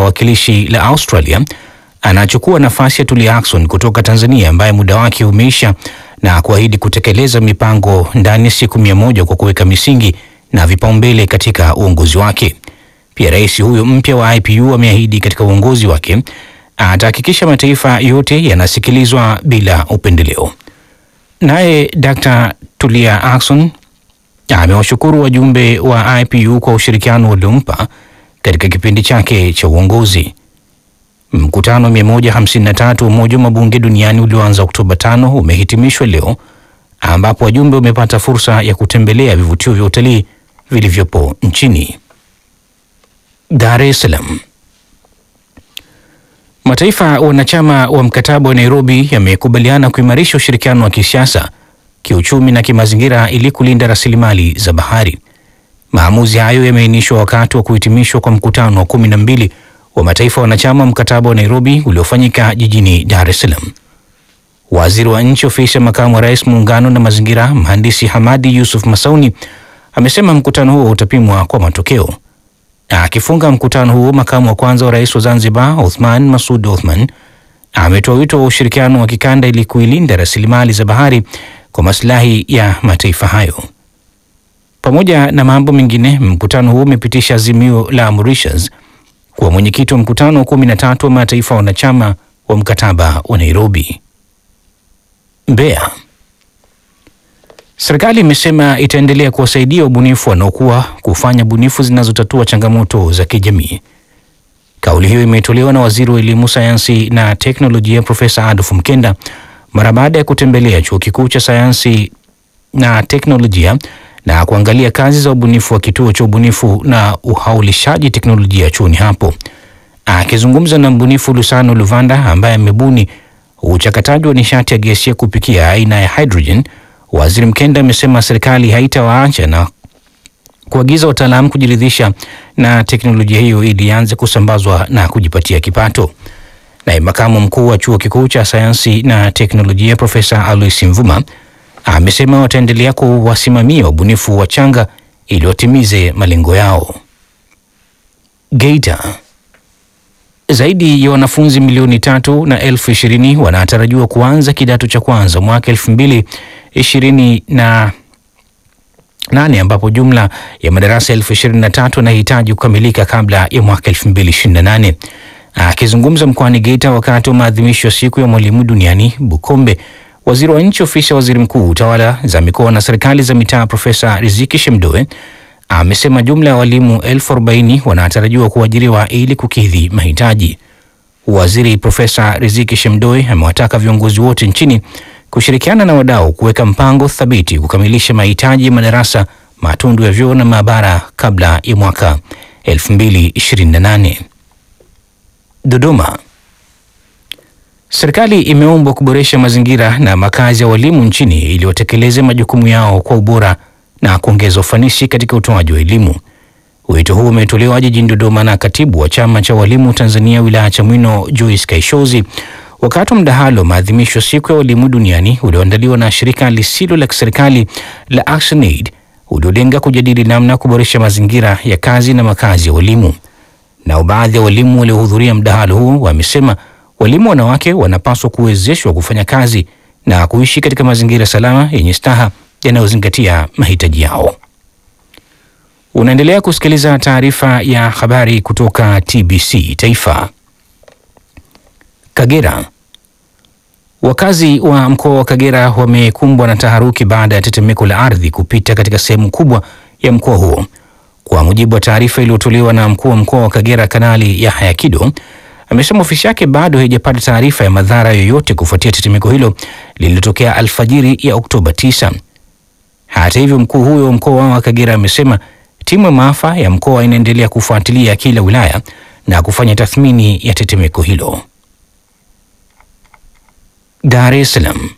wawakilishi la Australia anachukua nafasi ya Tulia Ackson kutoka Tanzania ambaye muda wake umeisha na kuahidi kutekeleza mipango ndani ya siku mia moja kwa kuweka misingi na vipaumbele katika uongozi wake. Pia rais huyo mpya wa IPU ameahidi katika uongozi wake atahakikisha mataifa yote yanasikilizwa bila upendeleo. Naye Dr. Tulia Ackson amewashukuru wajumbe wa IPU kwa ushirikiano waliompa katika kipindi chake cha uongozi. Mkutano 153 wa Umoja wa Mabunge Duniani ulioanza Oktoba 5 umehitimishwa leo ambapo wajumbe wamepata fursa ya kutembelea vivutio vya utalii vilivyopo nchini. Dar es Salaam. Mataifa wanachama wa mkataba wa Nairobi yamekubaliana kuimarisha ushirikiano wa kisiasa, kiuchumi na kimazingira ili kulinda rasilimali za bahari. Maamuzi hayo yameainishwa wakati wa kuhitimishwa kwa mkutano wa kumi na mbili wa mataifa wanachama wa mkataba wa Nairobi uliofanyika jijini Dar es Salaam. Waziri wa nchi ofisi ya makamu wa rais muungano na mazingira, mhandisi Hamadi Yusuf Masauni amesema mkutano huo utapimwa kwa matokeo. Akifunga mkutano huo, makamu wa kwanza wa rais wa Zanzibar Othman Masud Othman ametoa wito wa ushirikiano wa kikanda ili kuilinda rasilimali za bahari kwa maslahi ya mataifa hayo. Pamoja na mambo mengine, mkutano huo umepitisha azimio la Mauritius kuwa mwenyekiti wa mkutano wa kumi na tatu wa mataifa wanachama wa mkataba wa Nairobi. Mbeya. Serikali imesema itaendelea kuwasaidia wabunifu wanaokuwa kufanya bunifu zinazotatua changamoto za kijamii. Kauli hiyo imetolewa na waziri wa elimu, sayansi na teknolojia Profesa Adolf Mkenda mara baada ya kutembelea chuo kikuu cha sayansi na teknolojia na kuangalia kazi za ubunifu wa kituo cha ubunifu na uhaulishaji teknolojia chuoni hapo. Akizungumza na mbunifu Lusano Luvanda ambaye amebuni uchakataji wa nishati ya gesi ya kupikia aina ya hydrogen, waziri Mkenda amesema serikali haitawaacha na kuagiza wataalamu kujiridhisha na teknolojia hiyo ili ianze kusambazwa na kujipatia kipato. Naye makamu mkuu wa chuo kikuu cha sayansi na teknolojia Profesa Alois Mvuma amesema wataendelea kuwasimamia wabunifu wachanga ili watimize malengo yao. Geita. Zaidi ya wanafunzi milioni tatu na elfu ishirini wanatarajiwa kuanza kidato cha kwanza mwaka elfu mbili ishirini na nane ambapo jumla ya madarasa elfu ishirini na tatu yanahitaji kukamilika kabla ya mwaka elfu mbili ishirini na nane. Akizungumza mkoani Geita wakati wa maadhimisho ya siku ya mwalimu duniani Bukombe, waziri wa nchi ofisi ya waziri mkuu tawala za mikoa na serikali za mitaa Profesa Riziki Shemdoe amesema jumla ya walimu elfu arobaini wanatarajiwa kuajiriwa ili kukidhi mahitaji. Waziri Profesa Riziki Shemdoe amewataka viongozi wote nchini kushirikiana na wadau kuweka mpango thabiti kukamilisha mahitaji ya madarasa, matundu ya vyoo na maabara kabla ya mwaka 2028. Dodoma. Serikali imeombwa kuboresha mazingira na makazi ya walimu nchini ili watekeleze majukumu yao kwa ubora na kuongeza ufanisi katika utoaji wa elimu. Wito huu umetolewa jijini Dodoma na katibu wa chama cha walimu Tanzania wilaya Chamwino Joyce Kaishozi wakati wa mdahalo maadhimisho siku ya walimu duniani ulioandaliwa na shirika lisilo la kiserikali la ActionAid uliolenga kujadili namna ya kuboresha mazingira ya kazi na makazi ya walimu. Nao baadhi ya walimu waliohudhuria mdahalo huu wamesema walimu wanawake wanapaswa kuwezeshwa kufanya kazi na kuishi katika mazingira salama yenye staha yanayozingatia mahitaji yao. Unaendelea kusikiliza taarifa ya habari kutoka TBC Taifa. Kagera. Wakazi wa mkoa wa Kagera wamekumbwa na taharuki baada ya tetemeko la ardhi kupita katika sehemu kubwa ya mkoa huo. Kwa mujibu wa taarifa iliyotolewa na mkuu wa mkoa wa Kagera, Kanali Yahya Kido, amesema ofisi yake bado haijapata taarifa ya madhara yoyote kufuatia tetemeko hilo lililotokea alfajiri ya Oktoba 9. Hata hivyo, mkuu huyo wa mkoa wa Kagera amesema timu ya maafa ya mkoa inaendelea kufuatilia kila wilaya na kufanya tathmini ya tetemeko hilo. Dar es Salaam.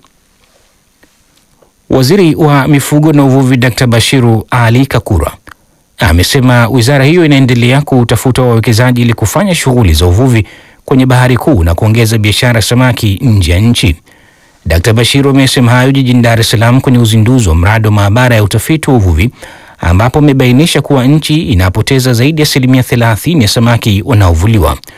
Waziri wa mifugo na uvuvi Dr. Bashiru Ali Kakura amesema wizara hiyo inaendelea kutafuta wawekezaji ili kufanya shughuli za uvuvi kwenye bahari kuu na kuongeza biashara samaki nje ya nchi. Dr. Bashiru amesema hayo jijini Dar es Salaam kwenye uzinduzi wa mradi wa maabara ya utafiti wa uvuvi ambapo amebainisha kuwa nchi inapoteza zaidi ya asilimia 30 ya samaki wanaovuliwa.